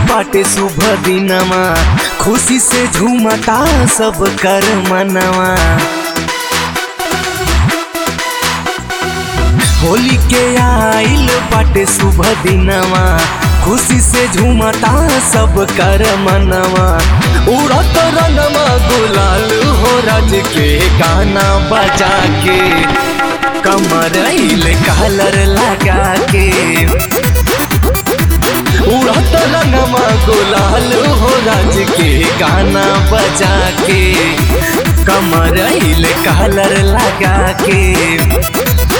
बाटे शुभ दिनमा खुशी से झूमता सब कर मनवा होली के आइल बाटे शुभ दिनवा खुशी से झूमता सब कर मनवा उड़त रंगवा गुलाल हो राज के गाना बजा के कमर कलर लगा के उड़त रंगवा गुलाल हो राज के गाना बजा के कमर कलर लगा के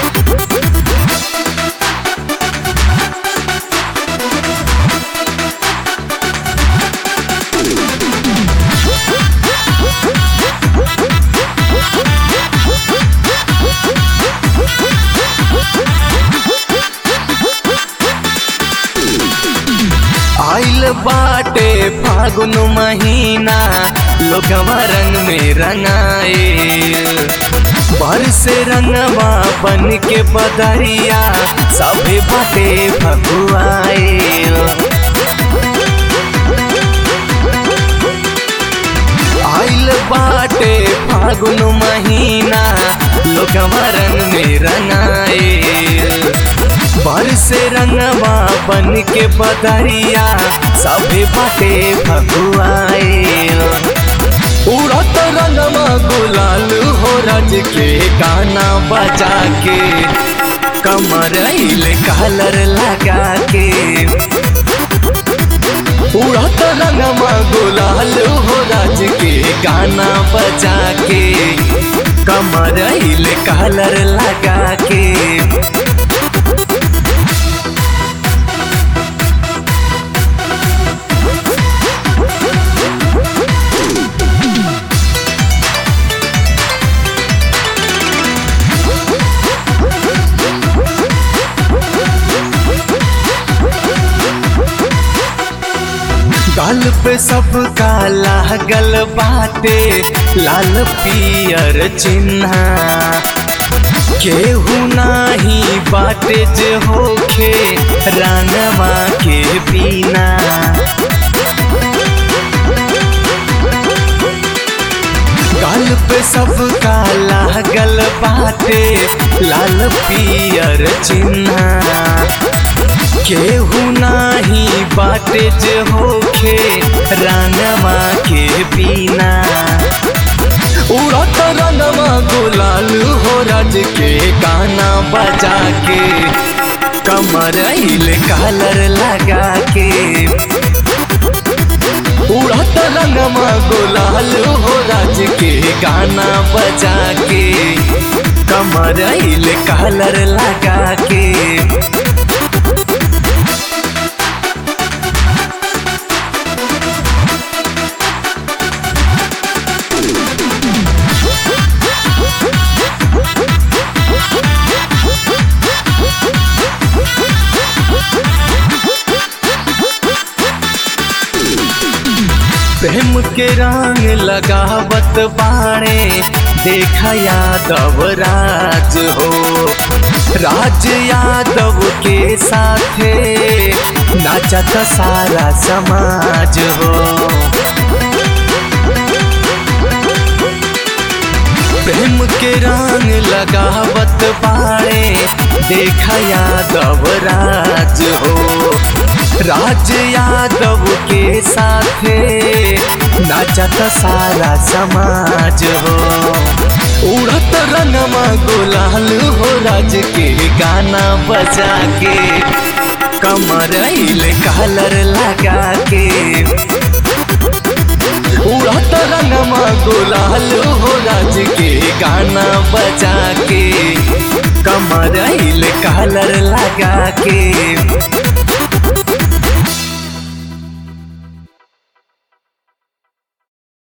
आइल बाटे फागुन महीना लोगवा रंग में रंगाए बर से रंगवा बन के बदरिया सभे बाटे भगुआए आइल बाटे फागुन महीना लोगवा रंग में रंगाए बर से रंगवा बन के बदरिया सभे बाटे भगुआए उड़त रंगवा गुलाल हो रज के गाना बजा के कमर कलर लगा के उड़त रंगवा गुलाल हो रज के गाना बजा के कमर कलर लगा के गाल पे सब काला गल बाटे लाल पियर चिन्ह केहू नाही बाटे जे होखे रंगवा के पीना गाल पे सब काला गल बाटे लाल पियर चिन्ह केहू नाही बाटे जे होखे रंगवा के पीना उड़त रंगवा गुलाल हो रज के गाना बजा के कमर कलर लगा के उड़त रंगवा गुलाल हो रज के गाना बजा के कमर कलर लगा के प्रेम के रंग लगावत बाणे देखा यादव राज हो राज यादव के साथे नाचत सारा समाज हो प्रेम के रंग लगावत बाणे देखा यादव राज हो राज यादव के साथे नाचत सारा समाज हो उड़त रंगमा गुलाल हो राज के गाना बजा के कमर कलर लगा के उड़त रंगमा गुलाल हो राज के गाना बजा के कमर कलर लगा के